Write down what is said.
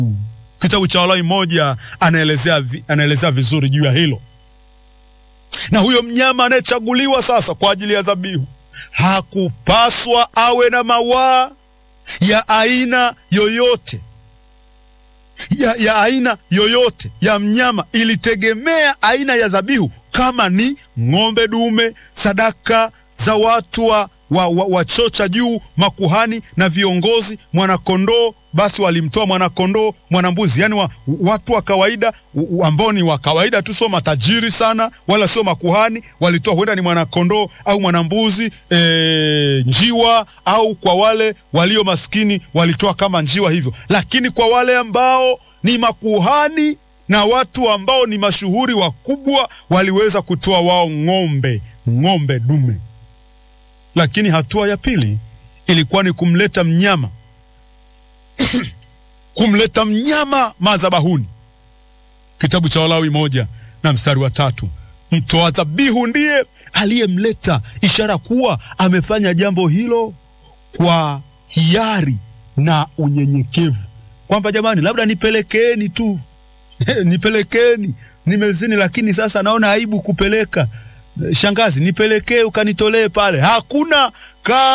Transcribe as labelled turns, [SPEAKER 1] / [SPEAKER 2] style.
[SPEAKER 1] Kitabu cha Walawi moja anaelezea, vi, anaelezea vizuri juu ya hilo. Na huyo mnyama anayechaguliwa sasa kwa ajili ya dhabihu hakupaswa awe na mawaa ya aina yoyote ya, ya aina yoyote ya mnyama. Ilitegemea aina ya dhabihu, kama ni ng'ombe dume, sadaka za watu wa wa, wa, wa choo cha juu, makuhani na viongozi, mwanakondoo, basi walimtoa mwanakondoo, mwanambuzi, yani wa, watu wa kawaida ambao ni wa kawaida tu, sio matajiri sana wala sio makuhani, walitoa huenda ni mwanakondoo au mwanambuzi e, njiwa, au kwa wale walio maskini walitoa kama njiwa hivyo, lakini kwa wale ambao ni makuhani na watu ambao ni mashuhuri wakubwa waliweza kutoa wao ng'ombe, ng'ombe dume lakini hatua ya pili ilikuwa ni kumleta mnyama kumleta mnyama madhabahuni. Kitabu cha Walawi moja na mstari wa tatu mtoa dhabihu ndiye aliyemleta, ishara kuwa amefanya jambo hilo kwa hiari na unyenyekevu, kwamba jamani, labda nipelekeeni tu nipelekeeni, nimezini, lakini sasa naona aibu kupeleka Shangazi, nipelekee ukanitolee pale. Hakuna ka